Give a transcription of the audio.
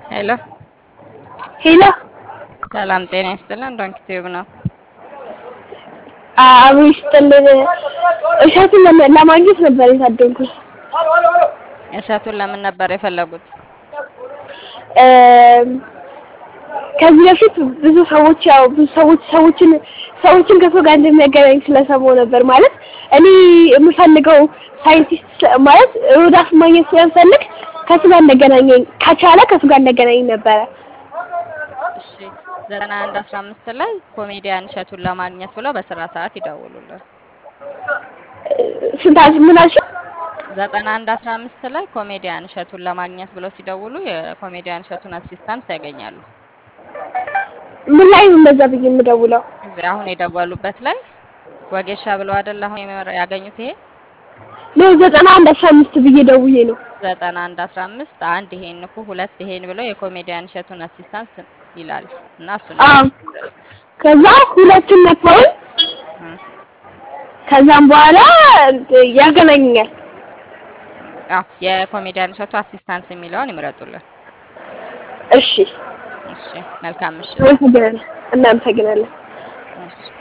ሄሎ ሄሎ ሰላም ጤና ይስጥልን። ዶንኪ ቲዩብ ነው። አቡ ይስጥልን። እሸቱን ለማ- ለማግኘት ነበር የታደንኩት። እሸቱን ለምን ነበር የፈለጉት? እም፣ ከዚህ በፊት ብዙ ሰዎች ያው ብዙ ሰዎች ሰዎችን ሰዎችን ከሰው ጋር እንደሚያገናኝ ስለሰማሁ ነበር። ማለት እኔ የምፈልገው ሳይንቲስት ስለ- ማለት ሮዳስ ማግኘት ስለምፈልግ ከሱ ጋር እንደገናኘኝ ከቻለ ከሱ ጋር እንደገናኘኝ ነበረ። እሺ ዘጠና አንድ አስራ አምስት ላይ ኮሜዲያን እሸቱን ለማግኘት ብለው በስራ ሰዓት ይደውሉልን። ስንት ምን አልሽኝ? ዘጠና አንድ አስራ አምስት ላይ ኮሜዲያን እሸቱን ለማግኘት ብለው ሲደውሉ የኮሜዲያን እሸቱን አሲስታንት ያገኛሉ። ምን ላይ ነው እንደዛ ብዬ የምደውለው? እዚህ አሁን የደወሉበት ላይ ወጌሻ ብለው አይደል አሁን የመረ- ያገኙት ይሄ ነው ዘጠና አንድ አስራ አምስት ብዬ ደውዬ ነው። ዘጠና አንድ አስራ አምስት አንድ ይሄን ንኩ ሁለት ይሄን ብለው የኮሜዲያን እሸቱን አሲስታንት ይላል እና እሱን አዎ። ከዛ ሁለቱን ነካውን እ ከዛም በኋላ ያገናኘኛል። አዎ የኮሜዲያን እሸቱ አሲስታንስ የሚለውን ይምረጡልን። እሺ፣ እሺ መልካም ምሽት። እናመሰግናለን። እናመሰግናለን። እሺ